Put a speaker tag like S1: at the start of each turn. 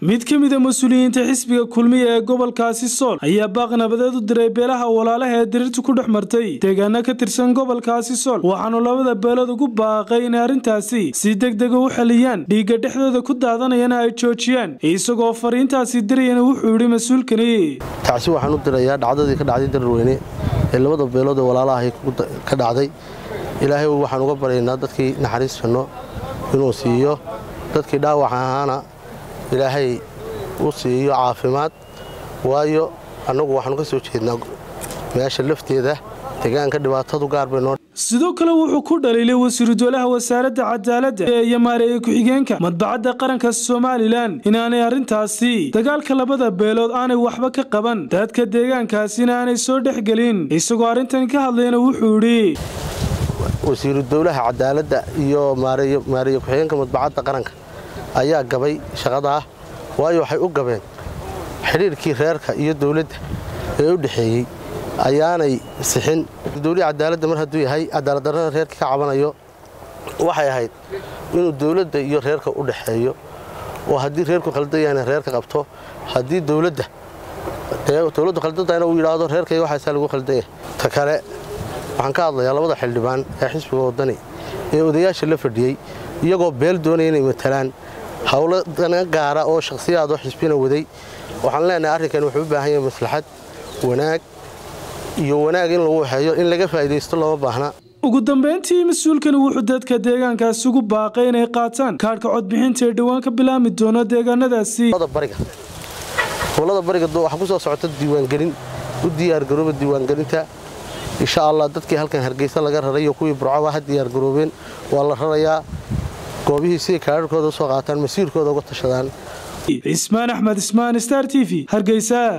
S1: mid ka mida mas-uuliyiinta xisbiga kulmiya ee gobolkaasi sool ayaa baaq nabadeed u diray beelaha walaalaha ee diriirtu ku dhex martay deegaano ka tirsan gobolkaasi sool waxaanu labada beelood ugu baaqay inay arrintaasi si degdega u xaliyaan dhiigga dhexdooda ku daadanayana ay joojiyaan isagoo fariintaasi dirayana wuxuu yidhi mas-uulkani
S2: tacsi waxaan u dirayaa dhacdadii ka dhacday dararweyne ee labada beelood ee walaalahay ka dhacday ilaahay waxaan uga baryaynaa dadkii naxariis janno inuu siiyo dadkii dhaawac ahaana ilaahay u siiyo caafimaad waayo annagu waxaanu ka soo jeednaa meesha lafteeda deegaanka dhibaatadu gaar bay noo
S1: sidoo kale wuxuu ku dhaliilay wasiiru dowlaha wasaaradda cadaaladda iyo maareeye ku-xigeenka madbacadda qaranka somalilan inaanay arrintaasi dagaalka labada beelood aanay waxba ka qaban dadka deegaankaasina aanay soo dhexgelin isagoo arrintan ka hadlayna wuxuu idhi
S2: wasiiru dowlaha cadaaladda iyo maareeye ku-xigeenka madbacadda qaranka ayaa gabay shaqadaa waayo waxay u gabeen xidhiirkii reerka iyo dowladda ee u dhexeeyey ayaanay sixin dowlihii cadaaladda mar hadduu yahay cadaaladdarrada reerka ka cabanayo waxay ahayd inuu dowladda iyo reerka u dhexeeyo oo haddii reerku khaldan yahayna reerka qabto haddii dowladda dowladdu khaldantahayna uu yidhaahdo reerkayga waxaasaa lagu khaldan yahay ta kale waxaan ka hadlayaa labada xildhibaan ee xisbiga waddani ee odayaasha la fadhiyey iyagoo beel doonaya inay matalaan howlo dana gaara oo shakhsiyaadoo xisbina waday waxaan leenahay arrinkan wuxuu u baahan yahay maslaxad wanaag iyo wanaag in lagu waxeeyo in laga faa'iidaysto looma baahna
S1: ugu dambayntii mas-uulkani wuxuu dadka deegaankaasi ugu baaqay inay qaataan kaadhka codbixinta ee dhowaan ka bilaami doono deegaanadaasi
S2: gobolada bariga waxaa ku soo socota diiwaangelin u diyaargarooba diiwaangelinta insha allah dadkii halkan hargeysa laga raray iyo kuwii burcaba ha diyaargaroobeen waa la rarayaa goobihii siday kaadharkooda usoo qaataan masiirkooda uga tashadaan
S1: cismaan axmed ismaan star t v hargeysa